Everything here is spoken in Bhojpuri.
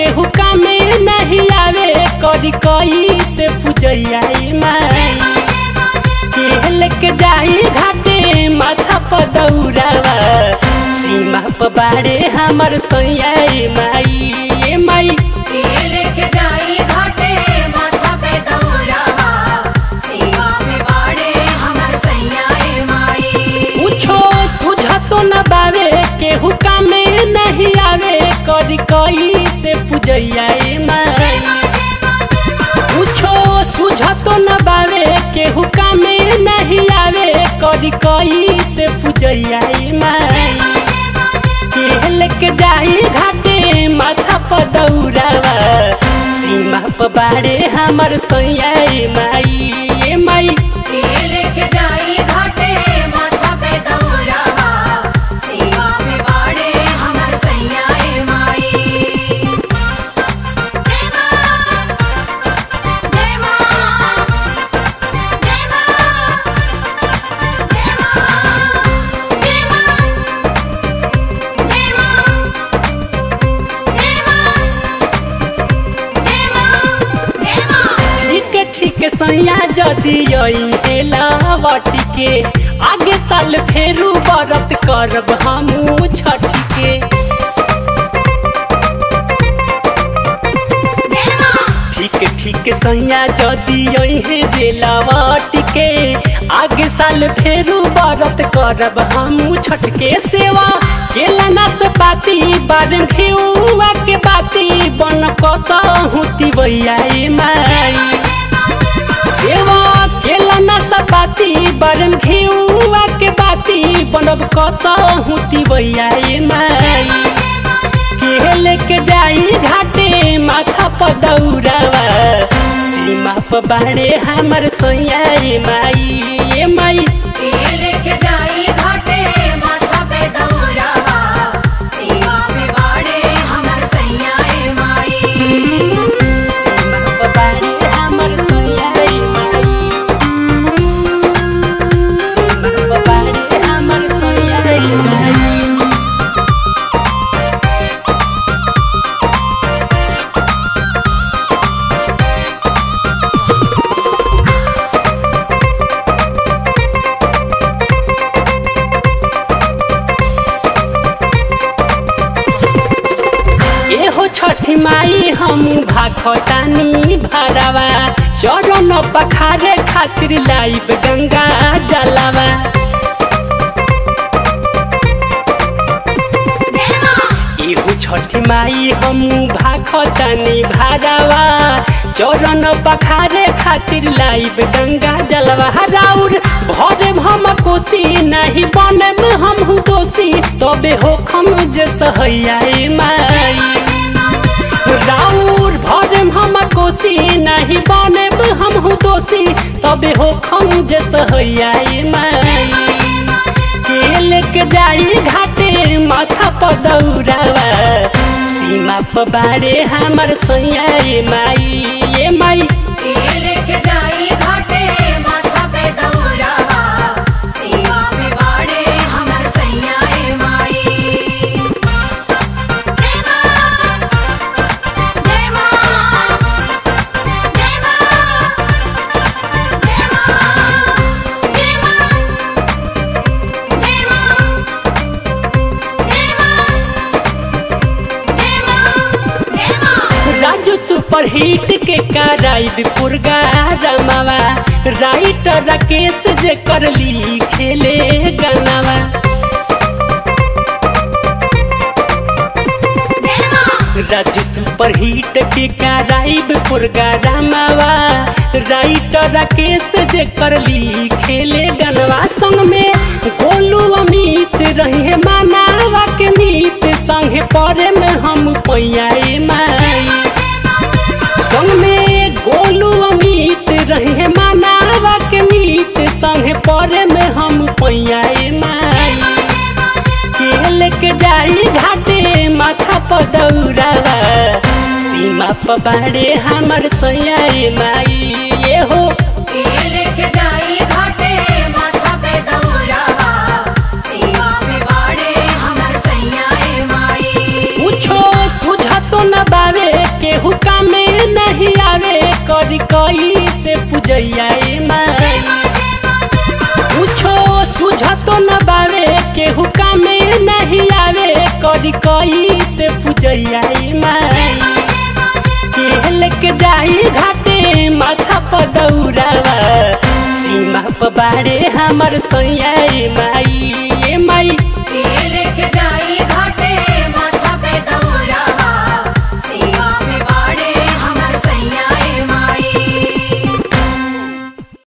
केहू कामे नहीं आवे करी कई से पूजैया माई के लेके जाई घाटे माथा पर दौड़ावा सीमा पर बाड़े हमर सैया माई ए माई लेके जाई घाटे माथा पे दौरावा सीमा में बाड़े हमर सैया ए माई कुछो सुझतो न बावे केहू कामे नहीं आवे करी कई से पूजैया माई कुछो सुझतो न बावे केहू कामे नहीं आवे करी कई से पूजैया माई के लेके जाई घाटे माथा पर दौड़ावा सीमा पर बाड़े हमर सैया माई ए माई लेके जाई घाटे माथा पे दौरावा सीमा में बाड़े हमर सैया ए माई जय मां जय मां जय मां जय मां जय मां जय मां जय मां जय मां जय मां ठीक ठीक सैया जदी आई लावटी के आगे साल फेरू बरत करब हमू छठी के जय मां ठीक ठीक सैया जदी आई जेलावटी के आगे साल फेरू बरत करब हमू छठ के सेवा केला नाच पाती बाजन खेउआ के बाती बन कसहुती भैया माई सेवा केला ना सपाती बरन घेउआ के बाती बनब कसहुती भैया माई के लेके जाई घाटे माथा पर दौड़ावा सीमा पर बाड़े हमर सैया माई ए माई लेके जाई घाटे माथा पे दौरावा सीमा में बाड़े हमर सैया ए माई सीमा पर बाड़े हमर सैया माई सीमा पर बाड़े हमर सैया माई एहो छठी माई हम भाखतानी भरावा चरण पखारे खातिर लाइब गंगा जलावा जय मां एहो छठी माई हम भाखतानी भरावा चरण पखारे खातिर लाइब गंगा जलवा राउर भरे हम कोसी नहीं बने में हम दोषी तबे हो खम जे सहैया माई राउर भरम हम कोसी नहीं बने हम दोषी तबे हो खम जे सहैया माई के लेके जाई घाटे माथा पर दौड़ावा सीमा पर बाड़े हमर सैया माई ए माई लेके जाई घाटे माथा पे दौरावा सीमा में बाड़े हमर सैया ए माई जय मां जय मां जय मां जय मां जय मां जय मां जय मां जय मां जय मां राजू सुपर हिट के कराइब पुरगा रमावा राइटर राकेश जे करली खेले गनावा जय मां राजू सुपर हिट के कराइब पुरगा रमावा राइटर राकेश जे करली खेले गनवा संग में गोलू अमित रहे मानावा के मीत संगे परे में हम पैया माई संग में गोलू अमित रहे मानावा के मीत संगे परे में हम पैया माई के लेके जाई घाटे माथा पर दौड़ावा सीमा पर बाड़े हमर सैया माई ये हो लेके जाई घाटे माथा पे दौरावा सीमा में बाड़े हमर सैया ए माई कुछो सुझतो न बावे कई से पूजैया ए माई पूछो सुझतो न बावे केहू कामे नहीं आवे करी कई से पूजैया ए माई के लेके जाई घाटे माथा पर दौड़ावा सीमा पर बाड़े हमर सैया ए माई